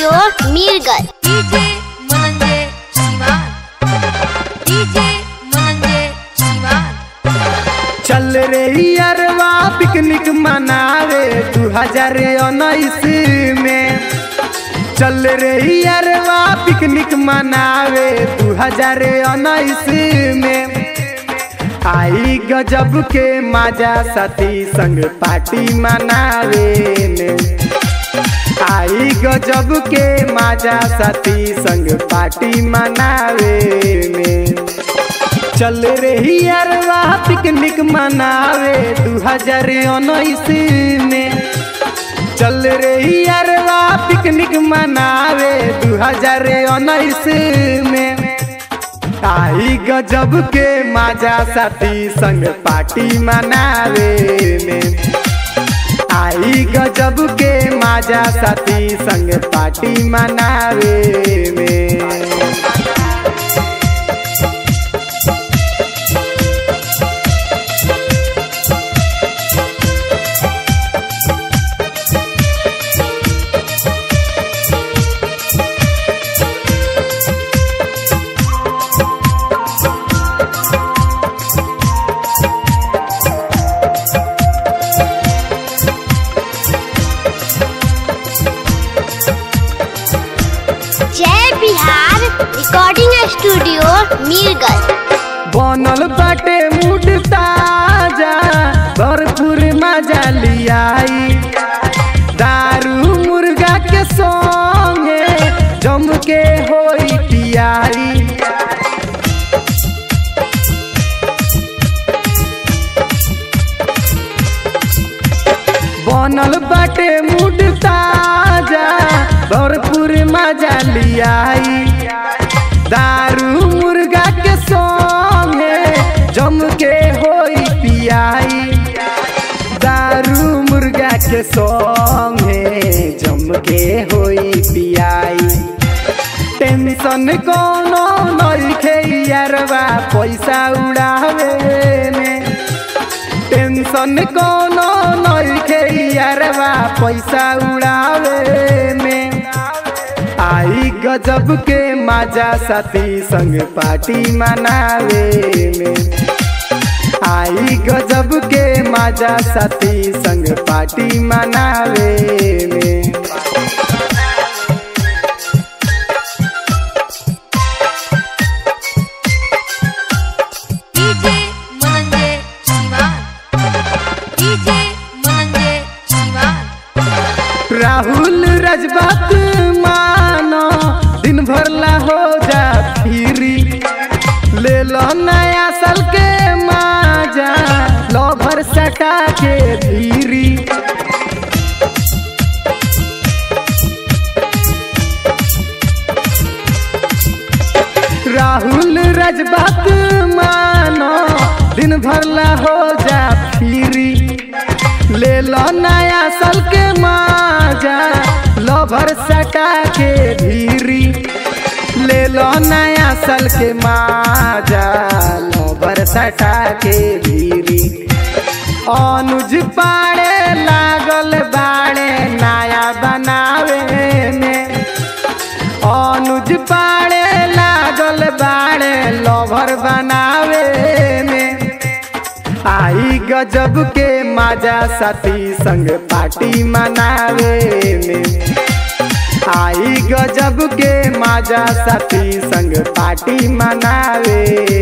studio Mirganj DJ मनंजे Siwan DJ मनंजे शिवान चल रे अरवा पिकनिक मनावे दू हजार उन्नीस में चल रे अरवा पिकनिक मनावे दू हजार उन्नीस में आई गजब के माजा साथी संग पार्टी मनावे में आई गजब के माजा साथी संग पार्टी मनावे में चल रही अरवा पिकनिक मनावे दू हजार उन्नीस में चल रही अरवा पिकनिक मनावे दू हजार उन्नीस में आई गजब के माजा साथी संग पार्टी मनावे में आई गजब के माजा साथी संग पार्टी मनावे में जय बिहार रिकॉर्डिंग स्टूडियो मीरगंज बनल बाटे मूड ताजा भरपूर मजा लियाई दारू मुर्गा के संगे जम के होई पियाई बनल बाटे मूड ताजा भरपूर मजा लियाई दारू मुर्गा के संगे जम के होई पियाई दारू मुर्गा के संगे जम के होई पियाई टेंशन कोनो नइखे यारवा पैसा उड़ावे में टेंशन कोनो नइखे यारवा पैसा उड़ावे में आई गजब के माजा साथी संग पार्टी मनावे में आई गजब के माजा साथी संग पार्टी मनावे में डीजे मनंजे शिवान डीजे मनंजे शिवान राहुल रजबात मानो दिन भर ला हो जा फिरी ले लो नया साल के माजा लो भर सटा के धीरी राहुल रजबात मानो दिन भर ला हो जा फिरी ले लो नया साल के माजा लो भर सटा के धीरी ले लो नया साल के माजा लो भर सटा के धीरी अनुज पाड़े लागल बाड़े नया बनावे में अनुज पाड़े लागल बाड़े लवर बनावे में आई गजब के माजा साथी संग पार्टी मनावे में आई गजब के माजा साथी संग पार्टी मनावे